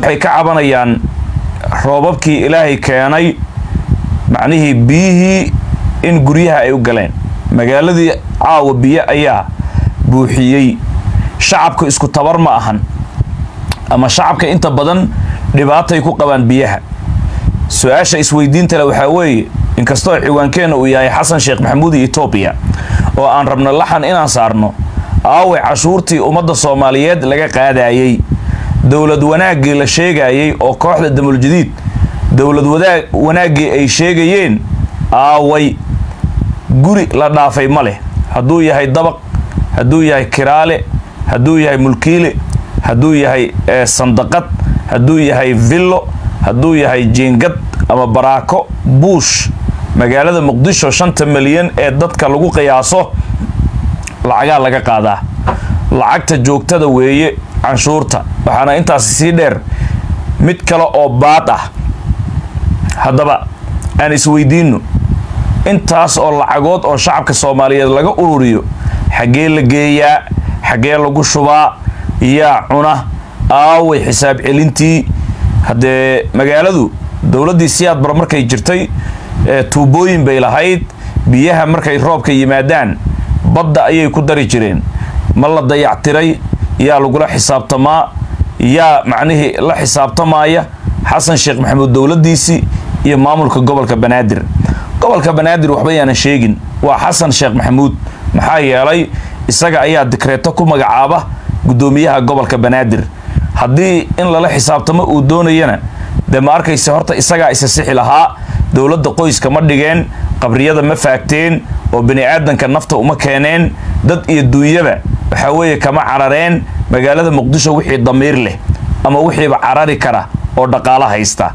waxay ka cabanayaan roobabkii ilaahay keenay macnihii biyihii in guryaha ay u galeen magaaladii caawa biyo ayaa buuxiyey shacabka isku tabar ma ahan ama shacabka inta badan dhibaatay ku qabaan biyaha su-aasha isweydiinta le waxaa weeye inkastoo ciwaankeenna uu yahay xasan sheekh maxamuud iyo etoobiya oo aan rabno laxan inaan saarno aaway cashuurtii ummadda soomaaliyeed laga qaadayey dowlad wanaaggii la sheegayey oo kooxda damuljadiid dowlad wadaag wanaaggii ay sheegayeen aaway guri la dhaafay ma leh hadduu yahay dabaq hadduu yahay kiraale hadduu yahay mulkiile hadduu yahay sandaqad hadduu yahay villo hadduu yahay jiingad ama baraako buush magaalada muqdisho shanta milyan ee dadka lagu qiyaaso lacagaa laga qaadaa lacagta joogtada weeye canshuurta waxaana intaasi sii dheer mid kale oo baad ah haddaba aan isweydiinno intaas oo lacagood oo shacabka soomaaliyeed laga ururiyo xaggee la geeyaa xaggee lagu shubaa yaa cuna aaway xisaab celintii haddee magaaladu dowladdii siyaad bar markay jirtay tuubooyin bay lahayd biyaha markay roobka yimaadaan badda ayay ku dari jireen ma la dayactiray yaa lagula xisaabtamaa yaa macnihii la xisaabtamaaya xasan sheekh maxamuud dowladdiisii iyo maamulka gobolka banaadir gobolka banaadir waxba yaanan sheegin waa xasan sheekh maxamuud maxaa yeelay isaga ayaa dikreeto ku magacaaba guddoomiyaha gobolka banaadir haddii in lala xisaabtamo uu doonayana dee ma arkayse horta isagaa isa sixi lahaa dowladda qoyska ma dhigeen qabriyada ma faagteen oo bini aadanka nafta uma keeneen dad iyo duunyaba waxaa weeye kama carareen magaalada muqdisho wixii damiir leh ama wixiiba carari kara oo dhaqaalo haysta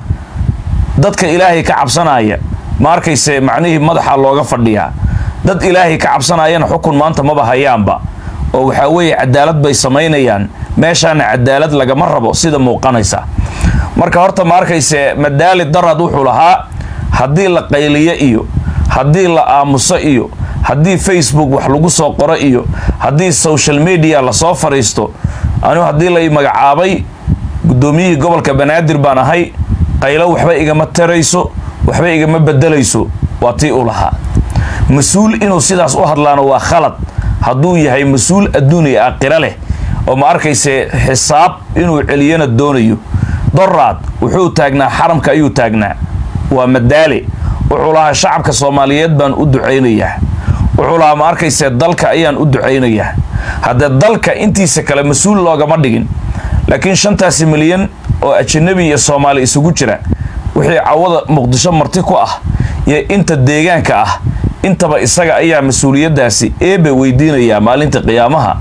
dadka ilaahay ka cabsanaya ma arkayse macnihii madaxa looga fadhiyaa dad ilaahay ka cabsanayana xukun maanta maba hayaanba oo waxaa weeye cadaalad bay samaynayaan meeshaana cadaalad lagama rabo sida muuqanaysa marka horta ma arkayse madaali darad wuxuu lahaa haddii la qayliyo iyo haddii la aamuso iyo haddii facebook wax lagu soo qoro iyo haddii social media lasoo fadhiisto anigu haddii la magacaabay guddoomiyihii gobolka banaadir baan ahay qaylo waxba igama tarayso waxba igama bedelayso waa tii u lahaa mas-uul inuu sidaas u hadlaano waa khalad hadduu yahay mas-uul adduun iyo aakhiro leh oo ma arkayse xisaab inuu celiyana doonayo doraad wuxuu taagnaa xaramka ayuu taagnaa waa madaale wuxuu lahaa shacabka soomaaliyeed baan u ducaynayaa wuxuu lahaa ma arkayse dalka ayaan u ducaynayaa haddee dalka intiisa kale mas-uul loogama dhigin laakiin shantaasi milyan oo ajanabi iyo soomaali isugu jira wixii cawada muqdisho marti ku ah iyo inta deegaanka ah intaba isaga ayaa mas-uuliyaddaasi eebe weydiinayaa maalinta qiyaamaha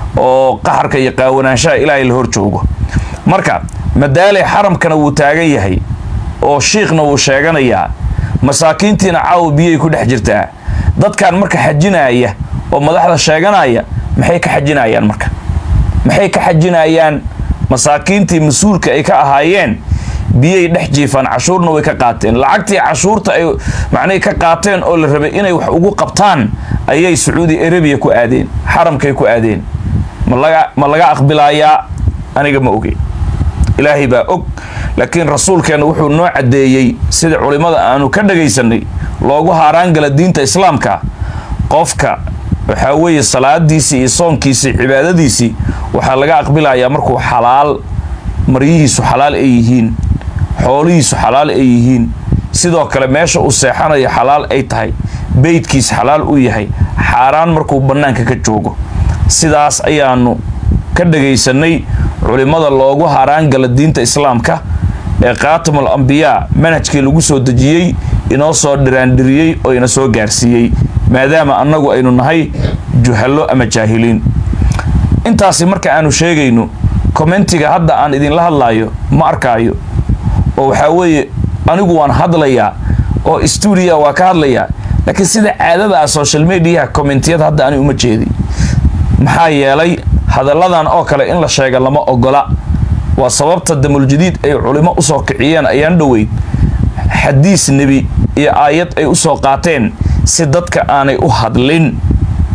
oo qaxarka iyo qaawanaanshaha ilaahay la hor joogo marka madaale xaramkana wuu taagan yahay oo shiikhna wuu sheeganayaa masaakiintiina caawa biyay ku dhex jirtaa dadkan marka xajinaya oo madaxda sheeganaya maxay ka xajinayaan marka maxay ka xajinayaan masaakiintii mas-uulka ay ka ahaayeen biyay dhex jiifaan cashuurna way ka qaateen lacagtii cashuurta ay macnay ka qaateen oo la rabay inay wax ugu qabtaan ayay sacuudi arabiya ku aadeen xaramkay ku aadeen malaga ma laga aqbilayaa aniga ma oge ilaahay baa og laakiin rasuulkeenna wuxuu noo caddeeyey sida culimmada aanu ka dhagaysanay loogu haaraangala diinta islaamka qofka waxaa weeye salaadiisii iyo soonkiisii cibaadadiisii waxaa laga aqbilayaa markuu xalaal maryihiisu xalaal ay yihiin xoolihiisu xalaal ay yihiin sidoo kale meesha uu seexanayo xalaal ay tahay beydkiis xalaal u yahay xaaraan markuu bannaanka ka joogo sidaas ayaanu ka dhagaysanay culimmada loogu haraangala diinta islaamka ee khaatimul ambiyaa manhajkii lagu soo dejiyey inoo soo dhiraandhiriyey oo ina soo gaarsiiyey maadaama annagu aynu nahay juhallo ama jaahiliin intaasi marka aanu sheegayno kommentiga hadda aan idinla hadlaayo ma arkaayo oo waxaa weeye anigu waan hadlayaa oo stuudiya waa ka hadlayaa laakiin sida caadada ah social mediaha commentiyada hadda ani uma jeedi maxaa yeelay hadalladan oo kale in la sheega lama ogola waa sababta damuljadiid ay culimo usoo kiciyeen ayaan dhoweyd xadiis nebi iyo aayad ay usoo qaateen si dadka aanay u hadlin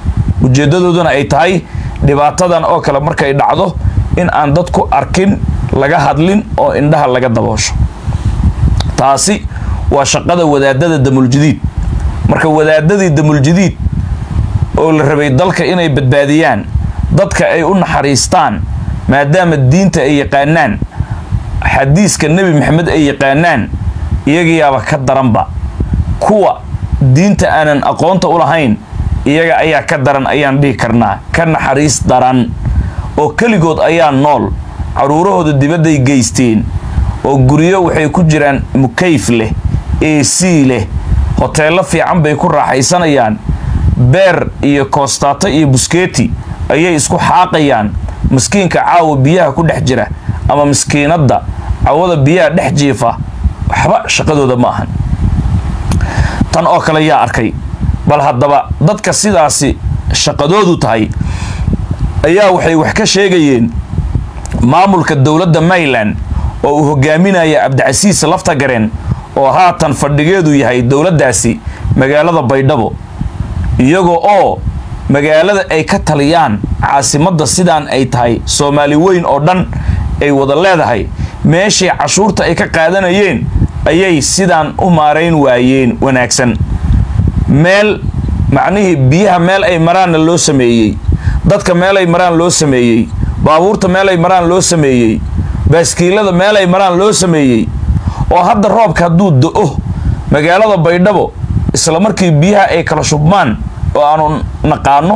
ujeeddadooduna ay tahay dhibaatadan oo kale markay dhacdo in aan dadku arkin laga hadlin oo indhaha laga daboosho taasi waa shaqada wadaadada damuljadiid marka wadaadadii damuljadiid oo la rabay dalka inay badbaadiyaan dadka ay u naxariistaan maadaama diinta ay yaqaanaan xadiiska nebi maxamed ay yaqaanaan iyagayaaba ka daranba kuwa diinta aanan aqoonta u lahayn iyaga ayaa ka daran ayaan dhihi karnaa ka naxariis daran oo keligood ayaa nool caruurahooda dibadday geysteen oo guryo waxay ku jiraan mukayf leh a c leh hoteello fiican bay ku raaxaysanayaan beer iyo koostaato iyo buskeeti ayay isku xaaqayaan miskiinka caawa biyaha ku dhex jira ama miskiinadda cawada biyaha dhex jiifa waxba shaqadooda ma ahan tan oo kale yaa arkay bal haddaba dadka sidaasi shaqadoodu tahay ayaa waxay wax ka sheegayeen maamulka dowladda mayland oo uu hogaaminaya cabdicasiis laftagareen oo haatan fadhigeedu yahay dowladdaasi magaalada baydhabo iyagoo oo magaalada ay ka taliyaan caasimadda sidaan ay tahay soomaali weyn oo dhan ay wada leedahay meeshii cashuurta ay ka qaadanayeen ayay sidaan u maarayn waayeen wanaagsan meel macnihii biyaha meel ay maraanna loo sameeyey dadka meel ay maraan loo sameeyey baabuurta meel ay maraan loo sameeyey baaskiilada meel ay maraan loo sameeyey oo hadda roobka hadduu do-o magaalada baydhabo isla markii biyaha ay kala shubmaan oo aanu naqaano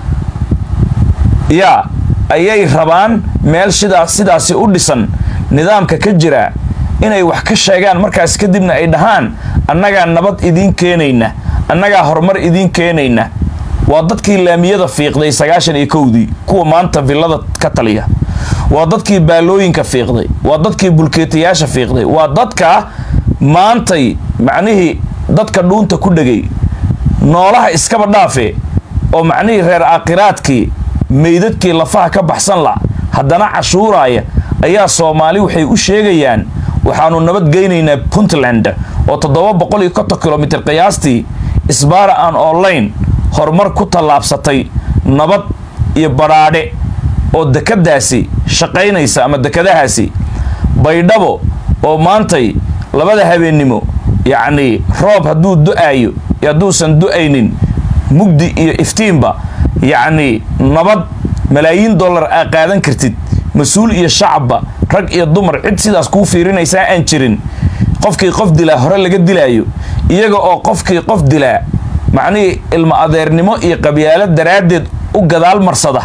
yaa ayay rabaan meel sidaas sidaasi u dhisan nidaamka ka jira inay wax ka sheegaan markaas kadibna ay dhahaan annagaa nabad idiin keenayna annagaa horumar idiin keenayna waa dadkii laamiyada fiiqday sagaashan iyo kowdii kuwa maanta villada ka taliya waa dadkii baalooyinka fiiqday waa dadkii bulkeetayaasha fiiqday waa dadka maantay macnihii dadka dhuunta ku dhegay noolaha iskaba dhaafe oo macnihii reer aakhiraadkii meydadkii lafaha ka baxsan la haddana cashuuraaya ayaa soomaali waxay u sheegayaan waxaanu nabadgeynaynaa puntland oo toddoba boqol iyo konton kilomitr qiyaastii isbaara aan online horumar ku tallaabsatay nabad iyo badhaadhe oo dekadaasi shaqaynaysa ama dekadahaasi baydhabo oo maantay labada habeennimo yacnii roob hadduu do-aayo iyo hadduusan do-aynin mugdi iyo iftiinba yacnii nabad malaayiin dollar aa qaadan kartid mas-uul iyo shacabba rag iyo dumar cid sidaas kuu fiirinaysaa aan jirin qofkii qof dilaa hore laga dilaayo iyaga oo qofkii qof dilaa macnihii ilmo adeernimo iyo qabyaalo daraaddeed u gadaal marsada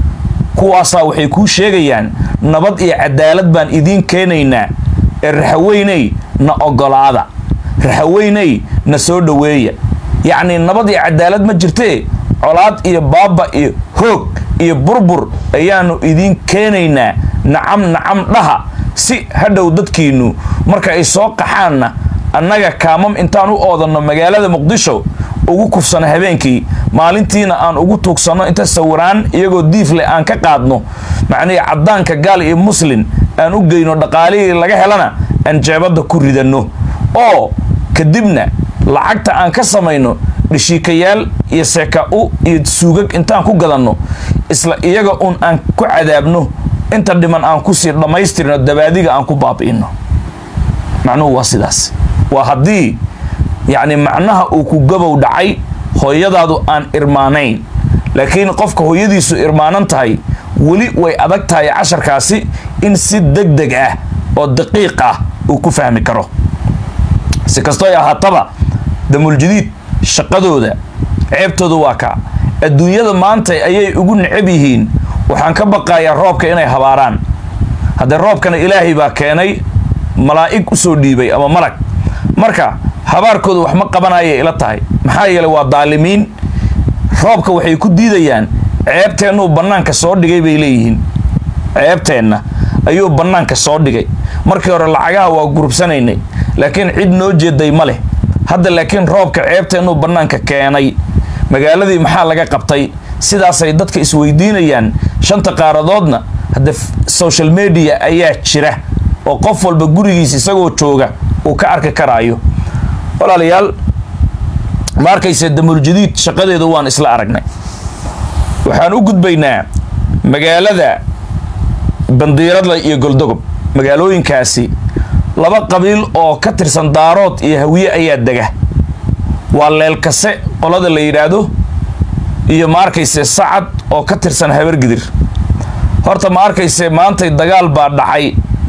kuwaasaa waxay kuu sheegayaan nabad iyo cadaalad baan idiin keenaynaa ee raxaweyney na ogolaada raxaweyney na soo dhoweeya yacnii nabad iyo cadaalad ma jirtee colaad iyo baaba iyo hoog iyo burbur ayaanu idiin keenaynaa nacam nacam dhaha si hadhow dadkiinnu marka ay soo qaxaanna annaga kaamam intaan u oodanno magaalada muqdisho ugu kufsano habeenkii maalintiina aan ugu tuugsanno inta sawiraan iyagoo diifle aan ka qaadno macnihii caddaanka gaal iyo muslin aan u geyno dhaqaalihii laga helana aan jeebadda ku ridanno oo kadibna lacagta aan ka samayno dhishiikayaal iyo seeka-u iyo suugag intaan ku gadanno isla iyaga un aan ku cadaabno inta dhiman aan kusii dhammaystirno dabaadiga aan ku baabi'ino macnuhu waa sidaas waa haddii yacni macnaha uu ku gabow dhacay hooyadaadu aan irmaanayn laakiin qofka hooyadiisu irmaanan tahay weli way adag tahay casharkaasi in si deg deg ah oo daqiiq ah uu ku fahmi karo si kastoo ay ahaataba damuljadiid shaqadooda ceebtooda waa kaa adduunyada maanta ayay ugu necab yihiin waxaan ka baqayaa roobka inay habaaraan haddee roobkana ilaahay baa keenay malaa'ig usoo dhiibay ama malag marka habaarkooda wax ma qabanayay ila tahay maxaa yeelay waa daalimiin roobka waxay ku diidayaan ceebteennuu bannaanka soo dhigay bay leeyihiin ceebteenna ayuu bannaanka soo dhigay markii hore lacagaha waa gurubsanaynay laakiin cid noo jeeday ma leh hadda laakiin roobka ceebteennuu bannaanka keenay magaaladii maxaa laga qabtay sidaasay dadka isweydiinayaan shanta qaaradoodna hadda social media ayaa jira oo qof walba gurigiis isagoo jooga uu ka arki karaayo walaalayaal ma arkayse damuuljadiid shaqadeeda waan isla aragnay waxaan u gudbaynaa magaalada bandiiradla iyo goldogob magaalooyinkaasi laba qabiil oo ka tirsan daarood iyo hawiye ayaa dega waa leelkase qolada la yidhaahdo iyo ma arkayse sacad oo ka tirsan habargidir horta ma arkayse maantay dagaal baa dhacay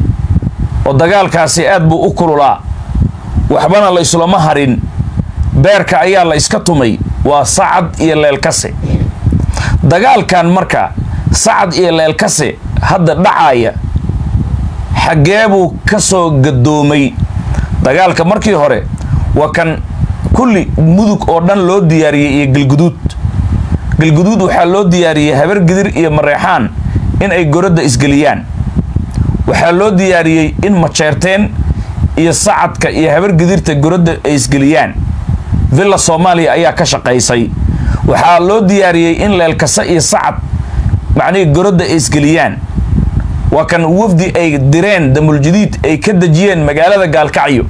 oo dagaalkaasi aad buu u kululaa waxbana la islama harin beerka ayaa la iska tumay waa sacad iyo leelkase dagaalkan marka sacad iyo leelkase hadda dhacaaya xaggee buu ka soo gadoomay dagaalka markii hore waa kan kulli mudug oo dhan loo diyaariyey iyo galguduud galguduud waxaa loo diyaariyey habargidir iyo mareexaan in ay goradda isgeliyaan waxaa loo diyaariyey in majeerteen iyo sacadka iyo habargidirta goradda ay isgeliyaan villa soomaaliya ayaa ka shaqaysay waxaa loo diyaariyey in leelkase iyo sacad macnihii goradda ay isgeliyaan waa kan wafdi ay direen damuljadiid ay ka dejiyeen magaalada gaalkacyo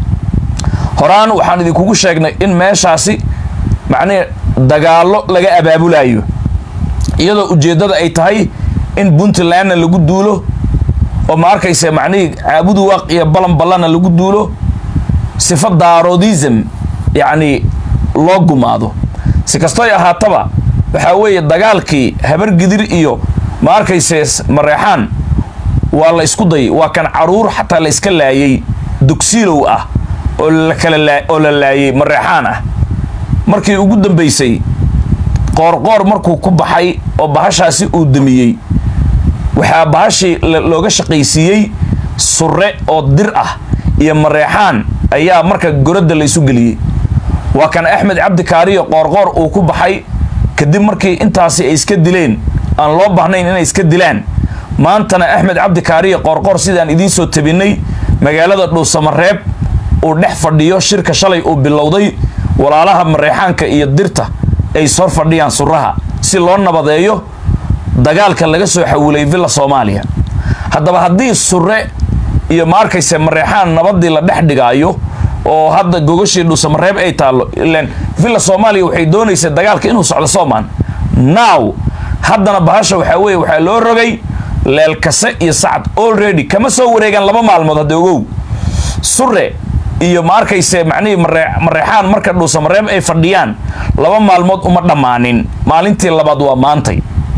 horaan waxaan idinkugu sheegnay in meeshaasi macnihii dagaallo laga abaabulayo iyadoo ujeeddada ay tahay in puntlandna lagu duulo oo ma arkayse macnihii caabudu waaq iyo balan ballana lagu duulo sifa daaroodism yacnii loo gumaado si kastoy ahaataba waxaa weeye dagaalkii habargidir iyo ma arkayse mareexaan waa la isku day waa kan caruur xataa la iska laayay dugsiilow ah oo lakala oo la laayay mareexaan ah markii ugu dambaysay qoorqoor markuu ku baxay oo bahashaasi uu damiyey waxaa bahashii looga shaqaysiiyey surre oo dir ah iyo mareexaan ayaa marka goradda la isu geliyey waa kan axmed cabdi kaariyo qoorqoor uu ku baxay kadib markii intaasi ay iska dileen aan loo baahnayn inay iska dilaan maantana axmed cabdi kaariyo qoorqoor sidaan idiin soo tabinay magaalada dhuusamareeb uu dhex fadhiyo shirka shalay uu bilowday walaalaha mareexaanka iyo dirta ay sor fadhiyaan suraha si loo nabadeeyo dagaalka laga soo xawilay villa soomaaliya haddaba haddii surre iyo ma arkayse mareexaan nabadii la dhex dhigaayo oo hadda gogashii dhuusamareeb ay taallo ilan villa soomaaliya waxay doonaysa dagaalka inuu socdo soomaan now haddana bahasha waxaa weeye waxaa loo rogay leelkase iyo sacad already kama soo wareegaan laba maalmood hadda ogow surre iyo ma arkayse macnihii mareexaan marka dhuusamareeb ay fadhiyaan laba maalmood uma dhammaanin maalintii labaad waa maantay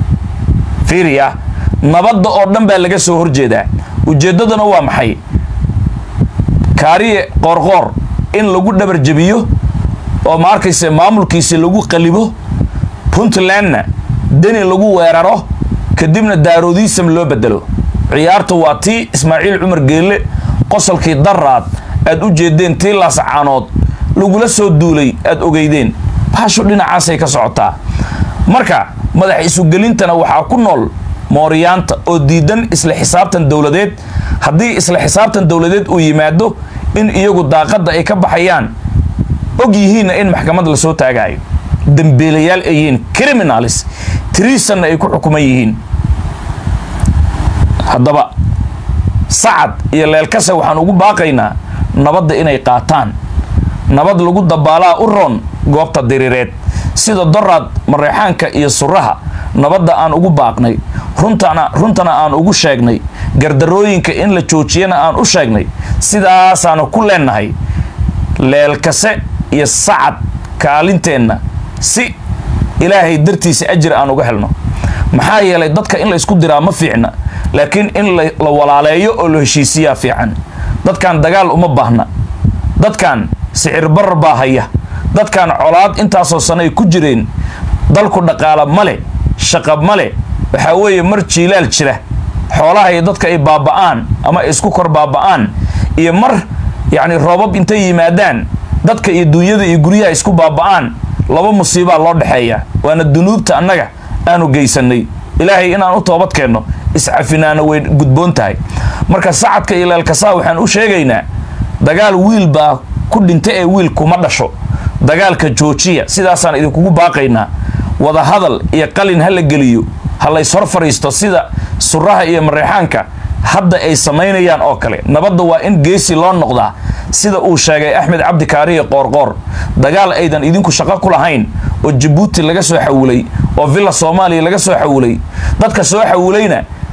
fiiriya nabadda oo dhan baa laga soo horjeedaa ujeeddaduna waa maxay kaariye qoorqoor in lagu dhabar jebiyo oo ma arkayse maamulkiisi lagu qalibo puntlandna deni lagu weeraro kadibna daaroodiisam loo bedelo ciyaartu waa tii ismaaciil cumar geelle qosolkii daraad aad u jeedeen tii laasacaanood lagula soo duulay aad ogeydeen bahashu dhinacaasay ka socotaa marka madax isugelintana waxaa ku nool mooriyaanta oo diidan isla xisaabtan dowladeed haddii isla xisaabtan dowladeed uu yimaado in iyagu daaqadda ay ka baxayaan og yihiinna in maxkamad lasoo taagaayo dembeelayaal ay yihiin criminalis tiriisanna ay ku xukuman yihiin haddaba sacad iyo leelkase waxaan ugu baaqaynaa nabadda inay qaataan nabad lagu dabaalaa u roon goobta diriireed sida doraad mareexaanka iyo suraha nabadda aan ugu baaqnay runtana runtana aan ugu sheegnay gardarooyinka in la joojiyana aan u sheegnay sidaasaanu ku leenahay leelkase iyo sacad kaalinteenna si ilaahay dartiisa ajir aan uga helno maxaa yeelay dadka in la isku diraa ma fiicna laakiin in la walaaleeyo oo la heshiisiyaa fiican dadkan dagaal uma baahna dadkan sicir barar baa haya dadkan colaad intaasoo sano ay ku jireen dalku dhaqaala male shaqa male waxaa weeye mar jiilaal jira xoolaha iyo dadka ay baaba'aan ama ay isku kor baaba'aan iyo mar yacni roobab intay yimaadaan dadka iyo duunyada iyo guryaha isku baaba'aan laba musiibaa loo dhexeeya waana dunuubta annaga aanu geysanay ilaahay inaan u toobad keenno iscafinaana way gudboon tahay marka sacadka iyo leelkasaa waxaan u sheegaynaa dagaal wiil baa ku dhinta ee wiil kuma dhasho dagaalka joojiya sidaasaan idinkugu baaqaynaa wadahadal iyo qalin ha la geliyo ha lays hor fadhiisto sida suraha iyo mareexaanka hadda ay samaynayaan oo kale nabadda waa in geesi loo noqdaa sida uu sheegay axmed cabdi kaariye qoorqoor dagaal aydan idinku shaqo ku lahayn oo jabuuti laga soo xawilay oo villa soomaaliya laga soo xawilay dadka soo xawilayna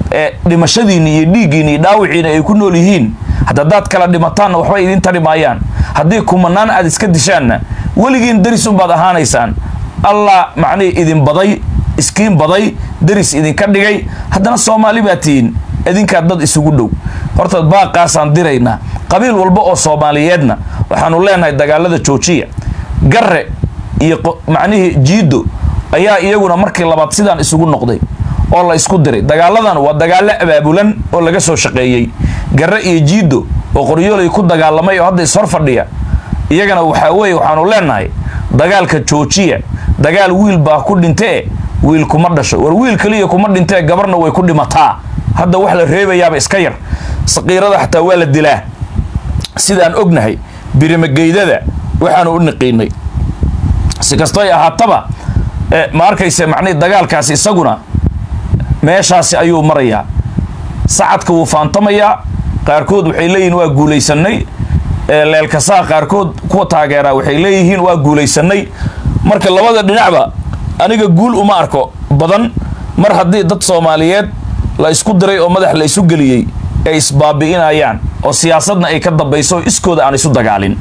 ee dhimashadiinni iyo dhiiggiinni iyo dhaawiciina ay ku nool yihiin haddaad kala dhimataanna waxba idiin tari maayaan haddii kumanaan aad iska dishaanna weligiin daris unbaad ahaanaysaan allah macnihii idin baday iskiin baday daris idinka dhigay haddana soomaali baa tihiin idinkaa dad isugu dhow horta baaqaasaan diraynaa qabiil walba oo soomaaliyeedna waxaanu leenahay dagaalada joojiya garre iyo macnihii jiiddo ayaa iyaguna markii labaad sidaan isugu noqday oo la isku diray dagaaladan waa dagaallo abaabulan oo laga soo shaqeeyey garre iyo jiiddo oo qoryoolay ku dagaalamay oo hadda ishor fadhiya iyagana waxaa weeye waxaanu leenahay dagaalka joojiya dagaal wiil baa ku dhintee wiil kuma dhasho war wiil kaliya kuma dhintee gabarna way ku dhimataa hadda wax la reebayaaba iska yar saqiirada xataa waa la dilaa sidaan ognahay birimageydada waxaanu u niqiinay si kastoy ahaataba ma arkayse macnihi dagaalkaasi isaguna meeshaasi ayuu marayaa sacadka wuu faantamayaa qaarkood waxay leeyihiin waa guulaysanay leelkasaa qaarkood kuwa taageeraa waxay leeyihiin waa guulaysanay marka labada dhinacba aniga guul uma arko badan mar haddii dad soomaaliyeed la isku diray oo madax la isu geliyey ay isbaabi'inayaan oo siyaasadna ay ka dambayso oo iskooda aan isu dagaalin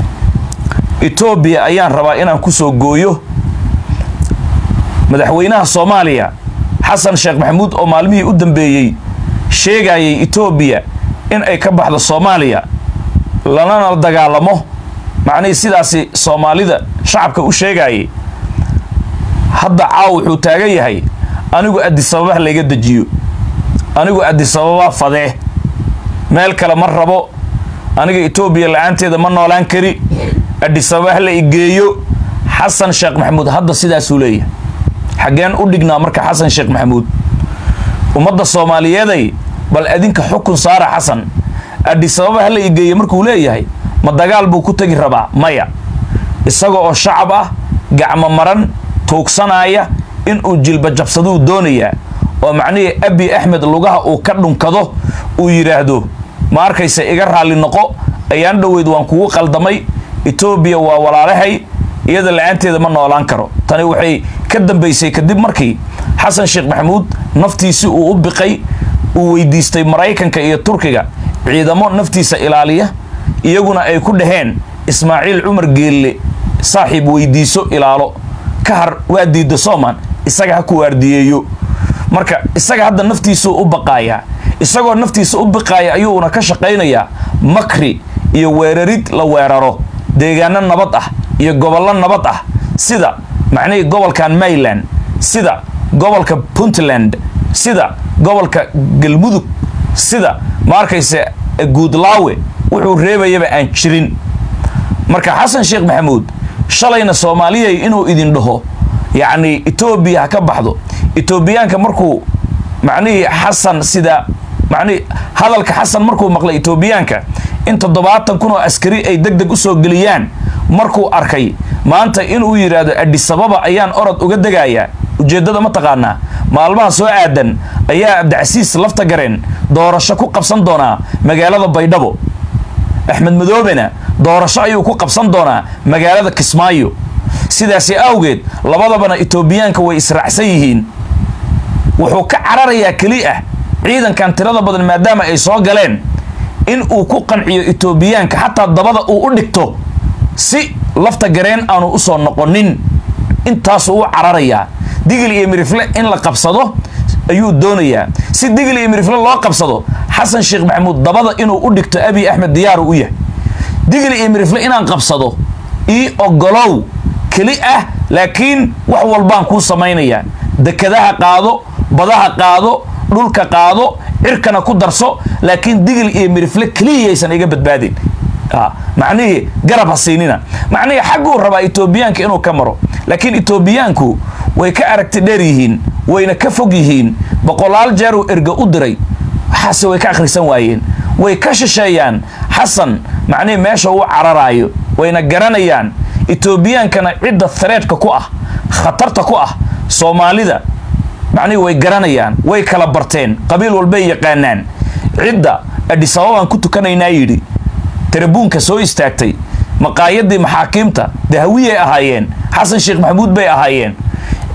etoobiya ayaan rabaa inaan kusoo gooyo madaxweynaha soomaaliya xasan sheekh maxamuud oo maalmihii u dambeeyey sheegayay etoobiya in ay ka baxdo soomaaliya lanana dagaalamo macnihii sidaasi soomaalida shacabka u sheegayay hadda caaw wuxuu taagan yahay anigu adisababa layga dejiyo anigu adisababa fadee meel kale ma rabo aniga etoobiya la-aanteeda ma noolaan kari adisababa hala igeeyo xasan sheekh maxamuud hadda sidaasuu leeyahay xaggeen u dhignaa marka xasan sheekh maxamuud ummadda soomaaliyeeday bal adinka xukun saara xasan adisababa hala igeeyo markuu leeyahay ma dagaal buu ku tegi rabaa maya isaga oo shacab ah gacmo maran tuugsanaya inuu jilba jabsaduu doonayaa oo macnihii abi axmed lugaha uu ka dhunkado uu yidhaahdo ma arkaysa iga raalli noqo ayaan dhoweyd waan kugu qaldamay etoobiya waa walaalahay iyada la-aanteeda ma noolaan karo tani waxay ka dambaysay kadib markii xasan sheekh maxamuud naftiisi uu u biqay uu weydiistay maraykanka iyo turkiga ciidamo naftiisa ilaaliya iyaguna ay ku dhaheen ismaaciil cumar geelle saaxiib weydiiso ilaalo ka har waa diidda sooman isaga ha ku waardiyeeyo marka isaga hadda naftiisuu u baqaayaa isagoo naftiisa u biqaaya ayuuna ka shaqaynayaa makri iyo weerarid la weeraro deegaano nabad ah iyo gobollo nabad ah sida macnihii gobolkan mayland sida gobolka puntland sida gobolka galmudug sida ma arkayse guudlaawe wuxuu reebayaba aan jirin marka xasan sheekh maxamuud shalayna soomaaliyay inuu idin dhaho yacni etoobiya ha ka baxdo etoobiyaanka markuu macnihii xasan sida macnihi hadalka xasan markuu maqlay etoobiyaanka in toddobaatan kun oo askari ay deg deg usoo geliyaan markuu arkay maanta inuu yidhaahdo adhisababa ayaan orod uga degayaa ujeeddada ma taqaanaa maalmaha soo aadan ayaa abdicasiis lafta gareen doorasho ku qabsan doonaa magaalada baydhabo axmed madoobena doorasho ayuu ku qabsan doonaa magaalada kismaayo sidaasi awgeed labadabana etoobiyaanka way israacsan yihiin wuxuu ka cararayaa keli ah ciidankan tirada badan maadaama ay soo galeen in uu ku qanciyo etoobiyaanka xataa dabada uu u dhigto si lafta gareen aanu usoo noqonin intaasuu u cararayaa digil iyo mirifle in la qabsado ayuu doonayaa si digil iyo mirifle loo qabsado xasan sheekh maxamuud dabada inuu u dhigto abiy axmed diyaaru u yahay digil iyo mirifle inaan qabsado ii ogolow keli ah laakiin wax walbaan kuu samaynayaa dekadaha qaado badaha qaado dhulka qaado cirkana ku darso laakiin digil iyo mirifle keliyaysan iga badbaadin macnihii garab ha siinina macnihii xagguu rabaa etoobiyaanka inuu ka maro laakiin etoobiyaanku way ka aragti dheer yihiin wayna ka fog yihiin boqolaal jeeruu erga u diray waxaase way ka akhrisan waayeen way ka shisheeyaan xasan macnihii meesha uu cararaayo wayna garanayaan etoobiyaankana cidda hareedhka ku ah khatarta ku ah soomaalida macnihii way garanayaan way kala barteen qabiil walbay yaqaanaan cidda adhisababaan ku tukanaynaa yidhi tarabuunka soo istaagtay maqaayadii maxaakiimta dahawiyay ahaayeen xasan sheekh maxamuud bay ahaayeen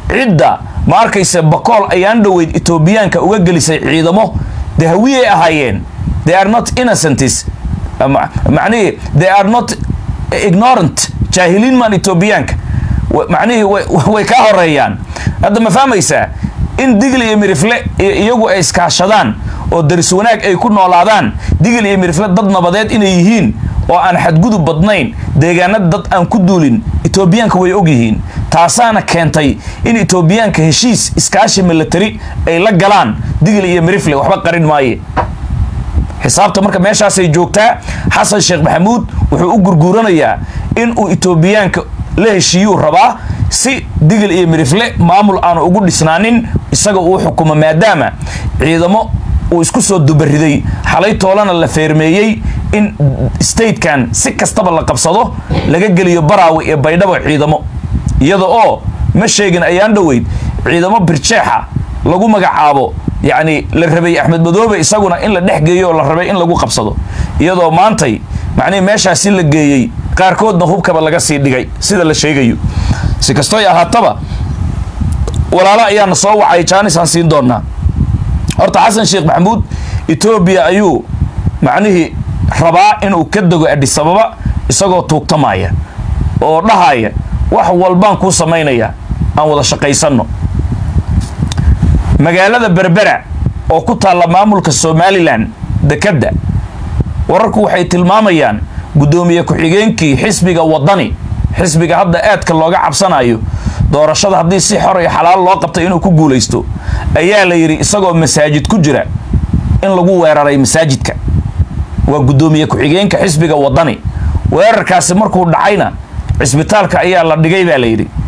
cidda ma arkaysa bakool ayaan dhoweyd etoobiyaanka uga gelisay ciidamo dee hawiyay ahaayeen they are not innocents macnihii they are not ignorant jaahiliin maan etoobiyaanka macnihii way kaa horeeyaan hadda ma fahmaysaa in digil iyo mirifle iyagu ay iskaashadaan oo daris wanaag ay ku noolaadaan digil iyo mirifle dad nabadeed inay yihiin oo aan xadgudub badnayn deegaanada dad aan ku duulin etoobiyaanka way og yihiin taasaana keentay in etoobiyaanka heshiis iskaashi milatari ay la galaan digil iyo mirifle waxba qarin maaye xisaabta marka meeshaasay joogtaa xasan sheekh maxamuud wuxuu u gurguuranayaa in uu etoobiyaanka la heshiiyuu rabaa si digil iyo mirifle maamul aanu ugu dhisnaanin isaga uu xukumo maadaama ciidamo uu isku soo dubariday xalay toolana la feermeeyey in statekan si kastaba la qabsado laga geliyo baraawe iyo baydhabo ciidamo iyada oo ma sheegin ayaan dhoweyd ciidamo birjeexa lagu magacaabo yacni la rabay axmed madoobe isaguna in la dhex geeyo oo la rabay in lagu qabsado iyadoo maantay macnihi meeshaasi la geeyey qaarkoodna hubkaba laga sii dhigay sida la sheegayo si kastoy ahaataba walaalo ayaana soo wacay jaanisaan siin doonaa horta xasan sheekh maxamuud etoobiya ayuu macnihii rabaa inuu ka dego adhisababa isagoo tuugtamaya oo dhahaya wax walbaan kuu samaynaya aan wada shaqaysanno magaalada berbera oo ku taalla maamulka somalilan dekedda wararku waxay tilmaamayaan guddoomiye ku-xigeenkii xisbiga waddani xisbiga hadda aadka looga cabsanayo doorashada haddii si xor iyo xalaal loo qabtay inuu ku guulaysto ayaa la yidhi isagoo masaajid ku jira in lagu weeraray masaajidka waa guddoomiye ku-xigeenka xisbiga waddani weerarkaasi markuu dhacayna cisbitaalka ayaa la dhigay baa la yidhi